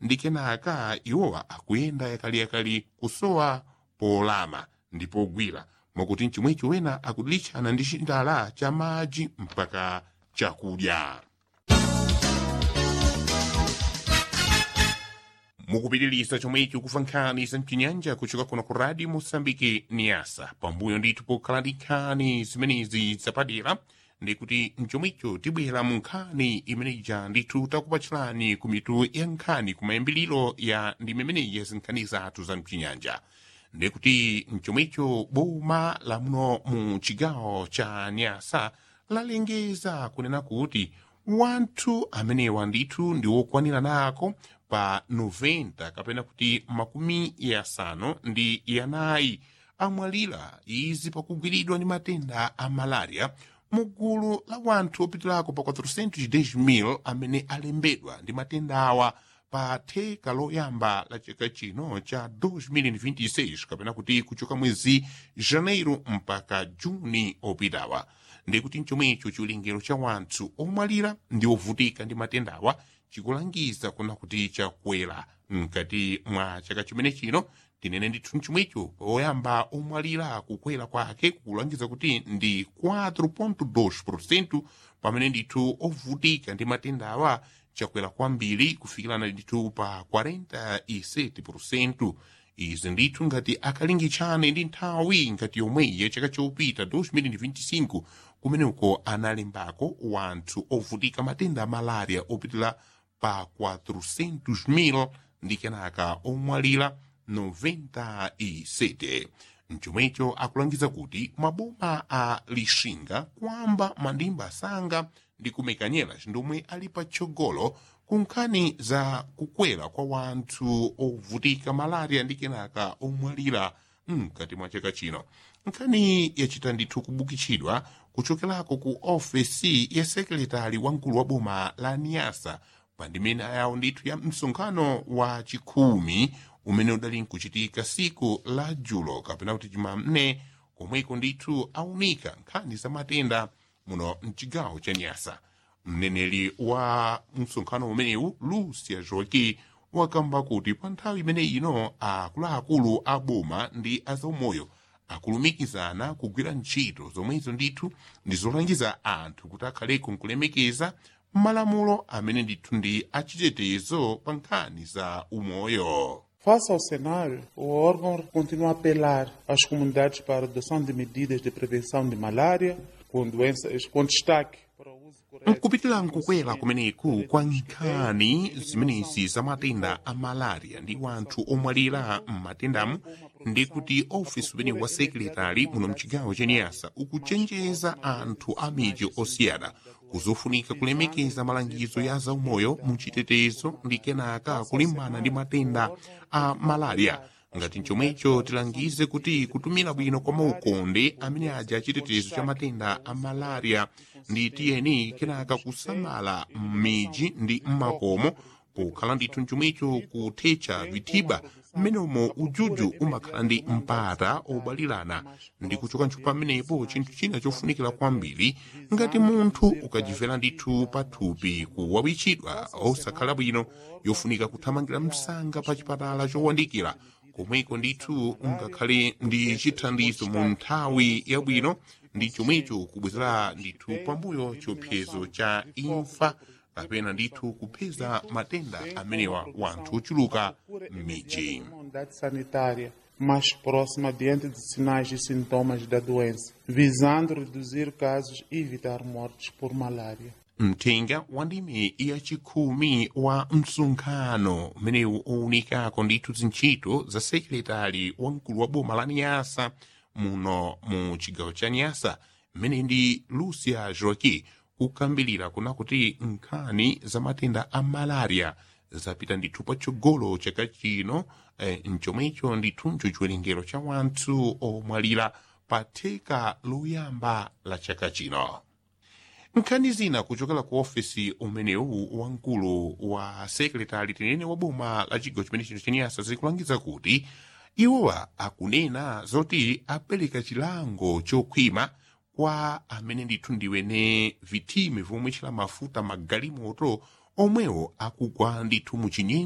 ndi kenaka iwowa akuyenda yakaliyakali kusowa polama ndi pogwira mwakuti mchimwecho wena akudilitchana ndi chindala cha madzi mpaka chakudya mukupitiliza chomwecho kufa nkhani za mchinyanja kuchoka kuno ku radio mosambiki niasa pambuyo ndithu pokhala ndi nkhani zimenezi zapadera ndikuti mchomwecho tibwera mu nkhani imeneja ndithu takupatchirani ku mitu ya nkhani ku mayambiliro ya ndime imeneyi ya zinkhani zathu za mchinyanja ndikuti mchomwecho boma la muno mu chigawo cha nyasa lalengeza kunena kuti wanthu amenewa ndithu ndi wokwanira nako pa 90 kapena kuti makumi yasanu ndi yanayi amwalira izi pakugwiridwa ndi matenda a malaria mu gulu la wanthu opitirako pa 410,000 amene alembedwa ndi matenda awa pa theka loyamba la chaka chino cha 2026 kapena kuti kuchoka mwezi janeiro mpaka juni opitawa ndikuti mchomwecho chiwerengero cha wanthu omwalira ndi ovutika ndi matendawa chikulangiza kuna kuti chakwera mkati mwa chaka chimene chino tinene ndithu mchomwecho poyamba omwalira kukwera kwake kukulangiza kuti ndi 4.2 pamene ndithu ovutika ndi matendawa chakwera kwambiri kufikirana ndithu pa 47% izi ndithu ngati akalingitshane ndi nthawi ngati yomweyi ya chaka chopita 2025 kumeneko analembako wanthu ovutika matenda a malaria opitira pa 400,000 ndi kenaka omwalira 97 mchomwecho akulangiza kuti maboma a lixinga kwamba mandimba asanga ndi kumekanyera ndomwe ali patsogolo ku nkhani za kukwera kwa wanthu ovutika malaria ndi kenaka omwalira mkati mwa chaka chino nkhani yachita ndithu kubukitsidwa kuchokerako ku ofesi ya sekretari wamkulu wa boma la niasa pa ndimene ayawo ndithu ya msonkhano wa chikhumi umene udali nkuchitika siku la julo kapena kuti chimamne komweko ndithu aunika nkhani za matenda muno mchigawo cha nyasa mneneri wa msonkhano umenewu lucia joki wakamba kuti pa nthawi imene ino akuluakulu a boma ndi azaumoyo akulumikizana kugwira ntchito zomwezo ndithu ndi zolangiza anthu kuti akhaleko nkulemekeza malamulo amene ndithu ndi achitetezo pa nkhani za umoyo Face ao cenário, o órgão continua a apelar às comunidades para a adoção de medidas de prevenção de malária, com doenças com destaque para o uso correto. nkupitira nkukwera kumeneku kwa nkhani zimenezi za matenda a malaria ndi wanthu omwalira m'matendamu ndi kuti ofisi umene wa sekretari muno mchigawo cha niyasa ukuchenjeza anthu a midzi osiyana kuzofunika kulemekeza malangizo ya zaumoyo mu chitetezo ndi kenaka kulimbana ndi matenda a malaria ngati chomwecho tilangize kuti kutumira bwino kwa maukonde amene aja chitetezo cha matenda a malaria ndi tiyeni kenaka kusamala m'midzi ndi m'makomo pokhala ndithu chomwecho kuthetsa vithiba mmenemo ujuju umakhala ndi mpata obalirana ndi kuchoka ntchito pamenepo chinthu china chofunikira kwambiri ngati munthu ukachimvera ndithu pathupi kuwawitchidwa osakhala bwino yofunika kuthamangira msanga pa chipatala chowandikira komweko ndithu ungakhale ndi chithandizo mu nthawi yabwino ndi chomwecho kubwezera ndithu pambuyo chiopsezo cha imfa kapena ndithu kupeza matenda amenewa wanthu ochuluka m'midzi Uma unidade sanitária mais próxima diante de sinais e sintomas da doença, visando reduzir casos e evitar mortes por malária. mthenga wa ndime yachikhumi wa msonkhano umenewu owunikako ndithu zintchito za sekretari wamkulu wa boma la niyasa muno mu chigawo cha niyasa mmene ndi lucia joki kukambirira kuna kuti nkhani za matenda a malaria zapita ndithu patsogolo chaka chino eh, mchomwecho ndithuncho chiwerengero cha wanthu omwalira pa theka loyamba la chaka chino nkhani zina kuchokera ku ofisi umenewu wamkulu wa sekretari tinene wa boma la chigawo chimene chino chaniyasa zikulangiza kuti iwowa akunena zoti apereka chilango chokhwima kwa amene ndithu ndiwene vitime vomwe chila mafuta magalimoto omwewo akugwa ndithu mu chinyengo